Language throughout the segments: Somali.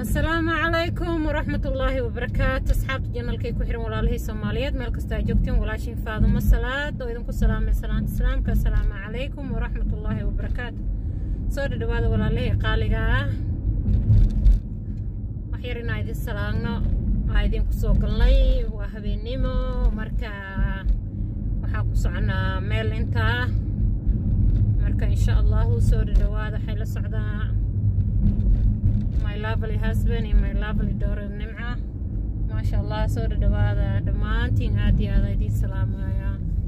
asalaamu calaykum waraxmat ullaahi wabarakaatu asxaabta janalkay ku xiran walaalihii soomaaliyeed meel kasta aa joogteen walaashiin faadumo salaad oo idinku salaamay salaanta islaamka asalaamu calaykum waraxmat ullaahi wabarakaatu soo dhadhawaada walaalihii qaaliga ah waxyar inaa idin salaagno aa idinku soo galnay waa habeennimo marka waxaa ku soconaa meel intaa marka insha allahu soo dhadhawaada waxay la socdaa my lovely husband iyo my lovely daughter nimca maasha allah soo dhadhawaada dhammaantiin aad iyo aad idiin salaamaya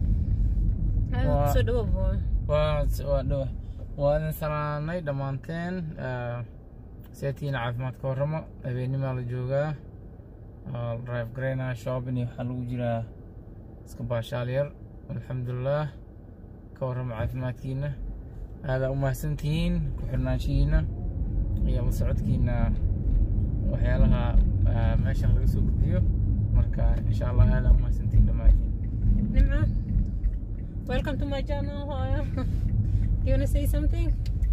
Waa- soo dhawo boy waa waa dhow waa idin salaanay dhammaanteen seetiina caafimaad ka warramo habeenimaa la joogaa waa la drive garaynaa shopping iyo waxaa lagu jiraa iska baashaal yar alxamdulilah ka warramo caafimaadkiina aadaa u mahadsantihiin ku xirnaanshihiina iyo la socodkiina waxyaalaha ah, meeshan laga soo gudbiyo marka insha allah aadaa u mahadsantihiin dhammaantiin nimca welcome to my channel Hoya. do you want to say something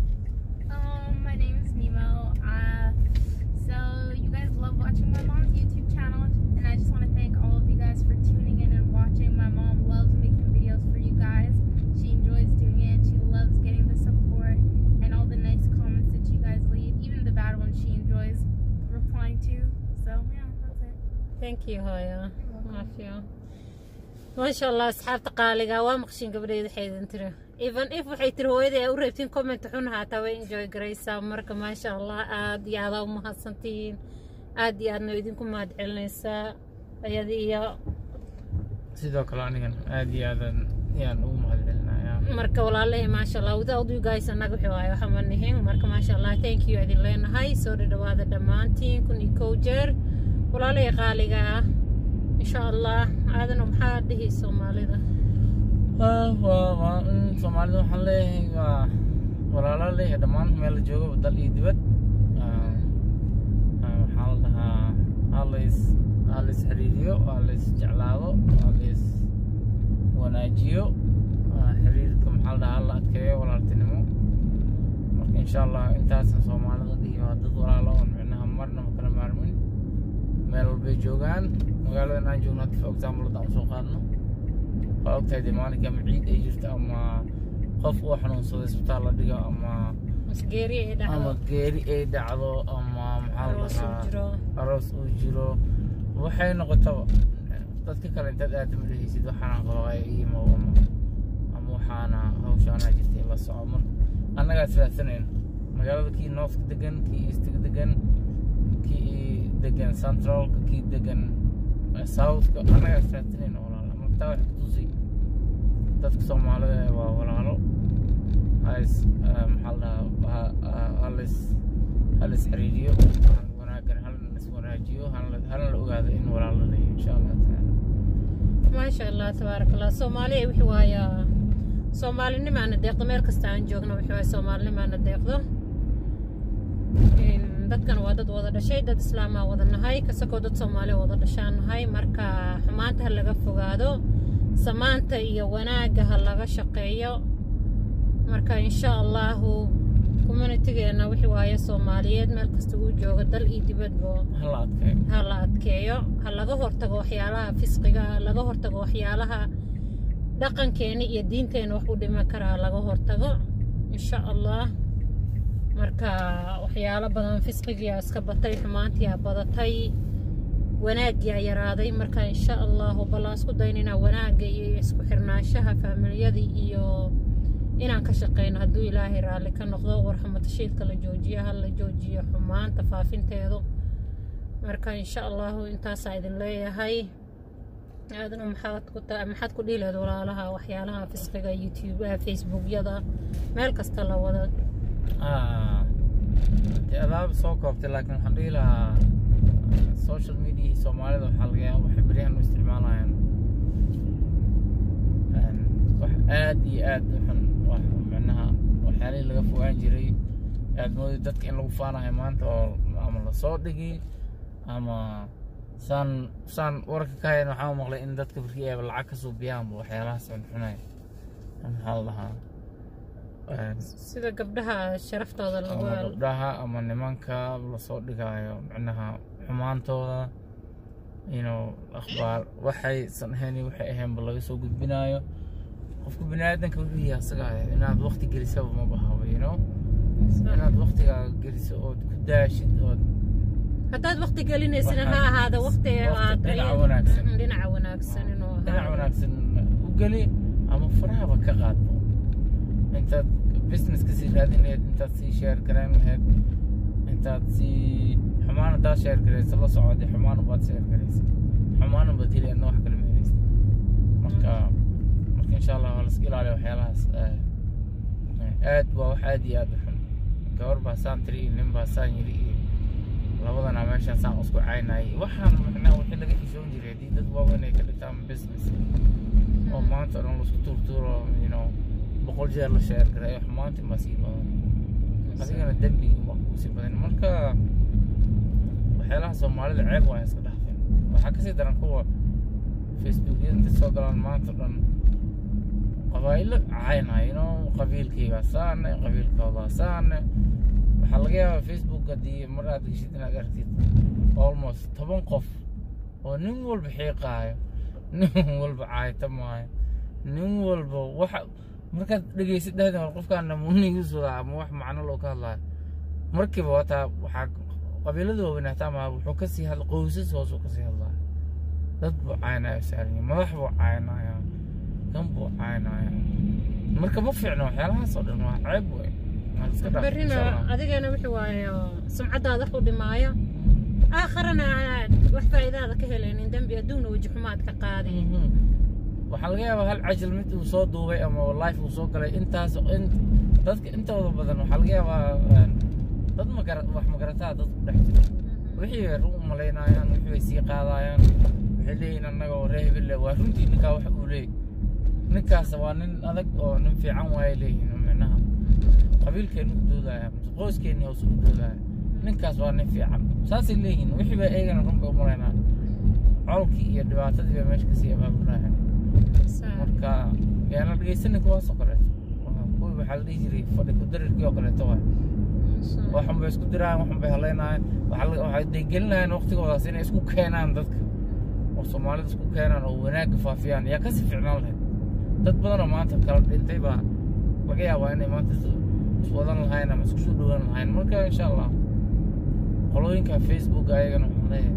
Um, my name is Nemo. Uh, so you guys love watching my mom's YouTube channel, and I just want to thank all of you guys for tuning in and watching. My mom loves making videos for you guys. She enjoys doing it. She loves getting the support and all the nice comments that you guys leave, even the bad ones she enjoys replying to. So yeah, that's it. thank you hooyo maafiyo maasha allah asxaabta qaaliga waa maqshin gabadheeda waxay idin tiri even if waxay tiri hooyada ay u reebtiin comment xun haataa way enjoy garaysaa marka maasha allah aad iyo aadaa u mahadsantihiin aad iyo aadna idinku mahad celinaysaa ayada iyo sidoo kale anigan aad iyo aadan yaan ugu mahad celinayaa marka walaalahay maasha allah without you guys annaga wixii waayo waxa ma nihin marka maasha allah thank you idin leenahay soo dhadhawaada dhammaantiin kun iyo kow jeer walaalahay qaaliga ah insha allah aadana maxaa dhihi soomaalida waa waa waa in soomaalida waxaan leeyahay waa walaala leeyahay dhammaan meel la joogo dal iyo dibad Ah, ah, waxaa la dhahaa halays halays xiriiriyo halays jeclaado halays wanaajiyo Ah, xiriirka maxaa la dhahaa hala adkeeyo walaaltinimo marka insha allah intaasan soomaalida dhihi waa dad walaalo oon micnaha marnaba kala maarmin meel walbay joogaan magaaladan aan joogno hadda for example haddaan usoo qaadno waa ogtahay dee maalinka ama ciid ay jirto ama qof uu xanuunsado isbitaal la dhigo ama masgeeri ay ama dhacdo geeri ay dhacdo ama maxaa la aroos uu dhahaa jiro aroos uu jiro waxay noqotaba dadka kale intaad aada madahaysid waxaana qabaqay imo ama ama waxaana hawshaanaa jirtay la soco mar annagaa israadsanayno magaalada kii northka degan kii eastga degan kii degan centralka kii degan eh, southka annagaa israadsanayno walaala marka taa waxay kutusay dadka soomaalida eh, waa walaalo halis maxaa la dhahaa ha- ha- halis halis xiriiriyo hal wanaaggan halna is wanaajiyo halna halna la ogaado in walaalo leeyahay insha allah tacaala maasha allah tabaaraka allah soomaaliya wixii waaya soomaalinimaana deeqdo meel kasta aan joogno wixii waaya soomaalinimaana deeqdo Een, dadkan waa dad wada dhashay dad islaamaa wada nahay kasakoo dad soomaali wada dhashaan nahay marka xumaanta ha laga fogaado samaanta iyo wanaagga ha laga shaqeeyo marka insha allahu communitigeena wixii waaye soomaaliyeed meel kasta uu joogo dal iyo dibadbo hala adkeeyo ha la adkeeyo ha laga hortago waxyaalaha fisqiga ha laga hortago waxyaalaha dhaqankeena iyo diinteena wax u dhiman kara ha laga hortago insha allah marka waxyaalo badan fisqigiyaa iska batay xumaantiyaa badatay wanaaggiyaa yaraaday marka insha allahu ballaan isku daynayna wanaagga iyo isku xirnaanshaha faamilyada iyo inaan ka shaqeyno hadduu ilaahay raalli ka noqdo warxamatashiidka la joojiyo ha la joojiyo xumaanta faafinteedu marka insha allahu intaasaa idin leeyahay aadna maxaad ku ta- maxaad ku dhihi lahayd walaalaha waxyaalaha fisqiga youtube facebookyada meel kasta la wada Ah, dee adaaba soo koobtay laakiin waxaan dhihi lahaa social media soomaalida waxaa laga yaaba waxay beryahan u isticmaalayaan Een, wax aad iyo aad u xun wax micnaha waxyaalihii laga fogaan jiray aad moodi dadka in lagu faanayo maanta oo ama lasoo dhigi ama saan saan warka ka hayan waxaa maqlay in dadka barkii ayba lacag ka suubiyaanba waxyaalahaas xunxunay maxaa la dhahaa een, sida gabdhaha sharaftooda lagu ama gabdhaha ama nimanka lasoo dhigaayo micnaha xumaantooda you know akhbaar waxaysan ahayn iyo waxay ahaynba laga soo gudbinaayo qofka bini aadanka wuxuu yahay asaga inaad waqti gelisaba ma bahaba you know inaad waqtigaaga geliso ood ku daashid ood haddaad waqti gelinaysina ha Waxaad- ahaada waqti waqti aad dhinaca wanaagsan. Mm, dhinaca wanaagsan inuu dhinac ahaado. wanaagsan u geli ama farahaba ka qaadbo intaad business ka sii raadin lahayd intaad sii share garayn lahayd intaad sii xumaan haddaad share garaysa la socodee xumaan baad share garaysa xumaan baad heli adna wax kale ma helaysa marka marka insha allah waa laska ilaaliya waxyaalahaas eh, eh, aad waa wax aad iyo aad u xun gabar baa saan tiri iyo nin baa saan yiri iyo labadana meeshaan saan isku caynayay waxaan macnaha wixii laga xishoon jiray haddii dad waaweyn ay ka dhigtaan business oo maanta o dhan laisku tuurtuuro you know boqol jeer la sheer garay xumaantii ma sii badan adigana dembiga ma kuu sii badan marka waxyaalaha soomaalida ceeb waa iska dhaafeen waxaa kasii daran kuwa facebookyada inta soo galaan maanta o dhan qabaa'ilo caynaya you know qabiilkaygaa saane qabiilkoodaa saane waxaa laga yaabaa facebook haddii mar aad geshid inaad aragtid almost toban qof oo nin walba xiiqaayo nin walba caaytamaayo nin walba waxa markaad dhegeysid dhahda war qofkaana munigiisuda ama wax macno loo ka hadlaayo markiiba wataa waxaa qabiilada waaweyn hataa maa wuxuu kasii hadla qoysas hoos uu kasii hadlaayo dad buu caynaya saaranyi madax buu caynaya kan buu caynaya marka ma fiicno waxyaalahaas oo dhan waa ceeb wey Waa la iska dhaafay, berrina insha Allah. adigana wuxuu waayo sumcadaada wax u dhimaayo aakharana aad wax faa'iidaada ka helaynin dembi adduunna weji xumaad ka qaadi Mhm. waxaa laga yaabaa hal cajal mid uu soo duubay ama life uu soo galay intaas in dadka intooda badan waxaa laga yaabaa een, dad magara wax magarataa dad ku dhex jira wixii ay run u malaynayaan wixii ay sii qaadayaan waxay leeyihin annaga oo ree hebelle waa runtii ninkaa wax uu leeyahy ninkaas waa nin adag oo nin fiican waayay leeyihin micnaha qabiilkeenu u doodaya mise qoyskeeni hoos u doodaya ninkaas waa nin fiican saasay leeyihin wixii baa eegana run bay u malaynaa colkii iyo dhibaatadii baa meesha kasii abaabulaya marka yaana dhegeysanin kuwaas oo kaleeto Waa kuwii waxaa la dhihi jiray fadhi ku darirkii oo kaleeto waay waxun bay isku dirayaan waxun bay hadlaynayaan waxaa la- waxay degelinayaan waqtigoodaas inay isku keenaan dadka oo soomaalida isku keenaan oo wanaagga faafiyaan yaa kasii ficnaan lahayd dad badan oo maanta kala dhintay baa laga yaabaa inay maanta is- iswadan lahayn ama isku soo dhowaan lahayn marka insha allah qolooyinka facebook ayagana waxaan leeyahay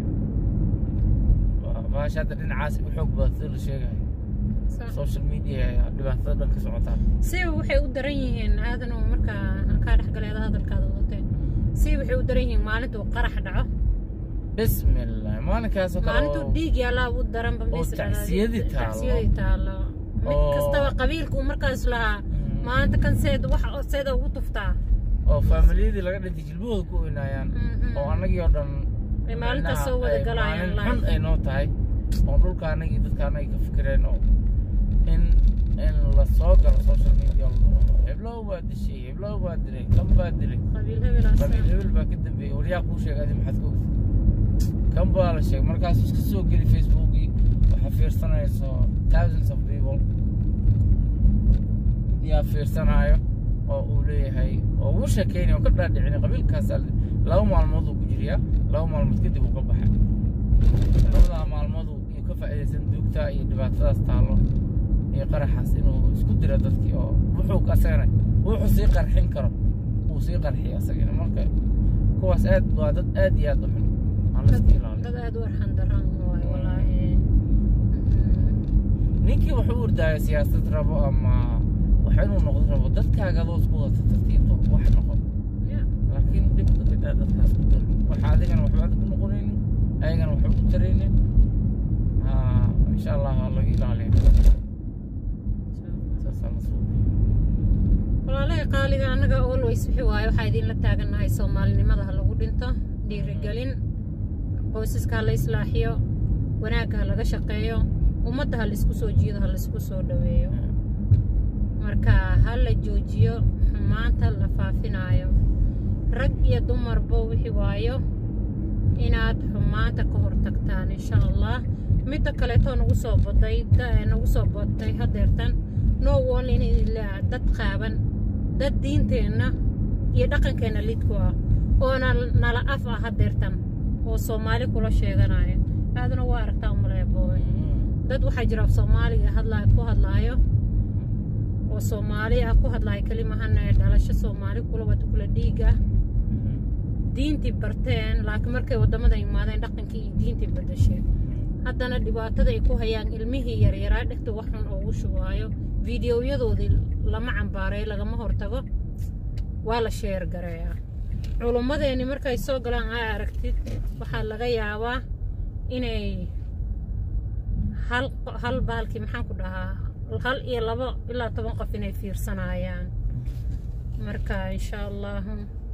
waa- baasha hadda dhinacaas u xoog badan sida la sheegayo social media ayaa dhibaatada dhan ka socotaa siba waxay u daran yihiin aadan oo markaa kaa dhexgaleeda hadalkaada wadatee siba waxay u daran yihiin maalinta uu qarax dhaco bismillah maalinkaasoo kale maalintuu oo- dhiig yaalaa u daranba oo tacsiyadii taalo. tacsiyadii taalo mid Oo- kastaba qabiilka uu markaas lahaa Mm. maalinta kan seed wax seeda ugu tuftaa oo faamiliyadii laga dhintay jilbahooda ku oynaayaan Mhm. oo annagii oo dhan Ay maalintaas micnaha soo wada ay galayaan maalin xun live. ay noo tahay oo dhulka annagii dadka annagii ka fikireen oo in in la soo galo social media oo la dhaho, heblow baa dishay heblow baa dilay kan baa dilay qabiil hebelaas qabiil hebel baa ka dambeeyey waryaa kuu sheegay adi maxaad ka ogtay kan baa la sheegay markaas iska soo geli facebookii waxaa fiirsanayso thousands of people yaa fiirsanaayo oo uu leeyahay oo uu sheekeynaya oo ka dhaadhicin qabiilkaas laba maalmood uu ku jiriyaa laba maalmood kadib uu ka baxay labadaa maalmood uu uu ka faa'iidaysan duugtaa iyo dhibaatadaas taallo iyo qaraxaas inuu isku diro dadkii oo wuxuu asagana wuxuu sii qarxin karo uu sii qarxiyo asagana marka kuwaas aad waa dad aad iyo aad u xun aan la iska ilaaliyo dad aad u arxan daran waay walaahi ninkii wuxuu u ordaayo siyaasad rabo ama wax inuu noqdo rabo dadkaaga adoo isku wata tartiibto wax noqon laakiin dhibka bidaa dadkaas ku dal waxa adigana waxba adig ku noqonaynin ayagana waxba ku taraynin Ha, insha allah waa laga ilaaliya saasaa la suuqay walaalahay qaaliga annaga always wixii waaye waxaa idinla taagannahay soomaalinimada ha lagu dhinto dhiirigelin qoysaska ha la islaaxiyo wanaagga ha laga shaqeeyo ummadda ha laisku soo jiido ha laisku soo dhaweeyo marka ha la joojiyo xumaanta la faafinaayo rag iyo dumarba wixii waayo inaad xumaanta ka hortagtaan insha allah midda kaleetoo nagu soo boday da- nagu soo bodtay hadeertan no one in ilaa dad qaaban dad diinteenna iyo dhaqankeenna lidku ah oona nala af ah hadeertan oo soomaali kula sheeganaya aaduna waa aragtaa umaleya booy dad waxaa jira soomaaliga hadlaa ku hadlaayo oo soomaali ah ku hadlaayo kelimahana ee dhalasho soomaali kula wada kula dhiiga diintii barteen laakiin markay waddamada imaadeen dhaqankii iyo diintii badasheen haddana dhibaatada ay ku hayaan ilmihii yaryaraa dhegta wax xun oogu shubaayo fiidiyoyadoodii lama cambaareeyo lagama hortago waa la sheer gareeyaa culummadeenni markay soo galaan aa aragtid waxaa laga yaabaa inay hal hal baalkii maxaan ku dhahaa hal iyo labo ilaa toban qof inay fiirsanayaan marka insha allahu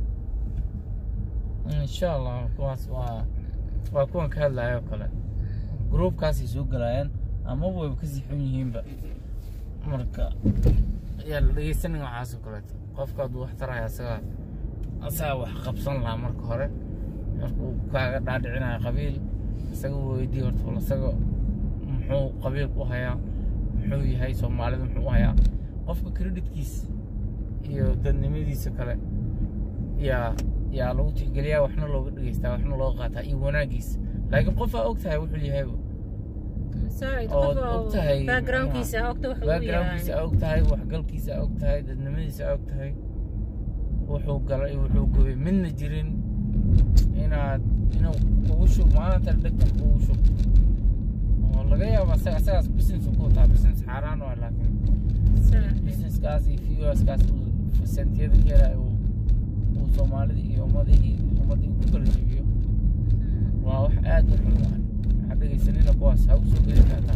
insha allah kuwaas waa waa kuwan ka hadlaya oo kale gruubkaasay soo galayaan ama wayba kasii xun yihiinba marka yaa la dhegeysanin waxaas oo kaleeto qofka hadduu wax taraya asaga asaga wax qabsan lahaa marka hore markuu kaaga dhaadhicinayo qabiil isaga weydii horta bal isaga muxuu qabiilku u hayaa muxuu yahay soomaalida muxuu u hayaa qofka creditkiisa iyo dadnimadiisa kale yaa yaa lagu tixgeliyaa waxna looga dhegeystaa waxna looga qaataa iyo wanaagiisa laakiin qof aa og tahay wuxuu yahayba saaid oo qof og tahay backgroundkiisa ogta wax uu backgroundkiisa yahay aa og tahay waxgalkiisa aa og tahay dadnimadiisa aa og tahay wuxuu galay iyo wuxuu gubay midna jirin inaad inuu kugu shub maanta dhegtan kugu shub oo laga yaabo asaga asagaas business ku wataa business xaaraan waa laakiin Saa- businesskaas iyo viewskaas uu sentiyada ka helaya uu uu soomaalida iyo ummadihii ummadii ku kala jebiyo Mm. waa wax aad u xun waay waxaa dhegaysanina kuwaas ha u soo geli kartaa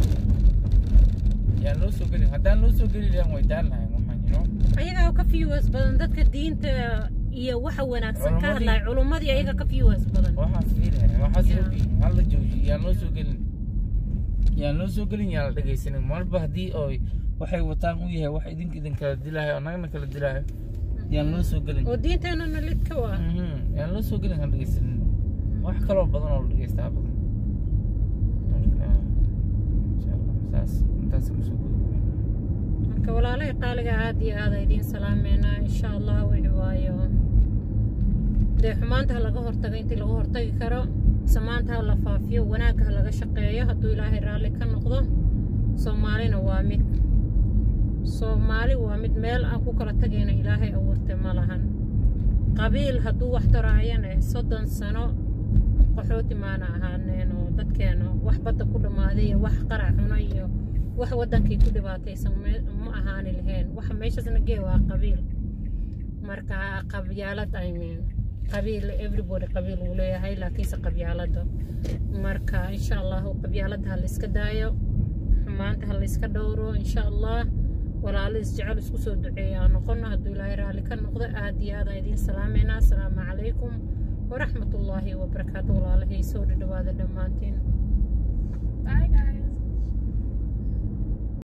yaan loo soo gelin haddaan loo soo geli lahayn way daan lahayn waxaan you know ayagaa ka viewers badan dadka diinta iyo waxa wanaagsan ka Culummadii- hadlaya culummadii ayaga ka viewers badan waxaas fiilaya waxaas Yeah. ogi hal la joojiyo yaan loo soo gelin yaan loo soo gelin yaan la dhegaysanin marba haddii oy waxay wataan u yahay wax idinka idin kala dilaayo annagana kala dilaayo yaan loo soo gelin oo diinteenana lid ka waa Mhm, yaan loo soo gelin han dhegaysanin wax kaloo badan oo la dhegaystaa badan marka insha allah saas intaas ma soo gudbi marka walaalahay qaaliga aad iyo aada idiin salaameynaa insha allah wixi waayo dee xumaanta ha laga hortago intii laga hortagi karo samaanta ha la faafiyo wanaagga ha laga shaqeeyo hadduu ilaahay raalli ka noqdo soomaalina waa mid soomaali waa mid meel aan ku kala tagayna ilaahay abuurtay ma lahan qabiil hadduu wax taraayana soddon sano qaxooti maana ahaaneen oo dadkeena wax badda ku dhammaaday iyo wax qarac cuno iyo wax waddankii ku dhibaataysan me- ma ahaani lahayn waxa meeshaasna gee waa qabiil marka qabyaalad I mean qabiil everybody qabiil uu leeyahay laakiinse qabyaalada marka insha allahu qabyaalada ha la iska daayo xumaanta ha la iska dhowro insha allah walaalo isjecel isku soo duceeya aan noqono hadduu ilaahay raalli ka noqdo aad iyo aad aan idiin salaameynaa asalaamu calaykum waraxmat ullaahi wabarakaatu walaalahay soo dhadhawaada dhammaantiin Bye, guys.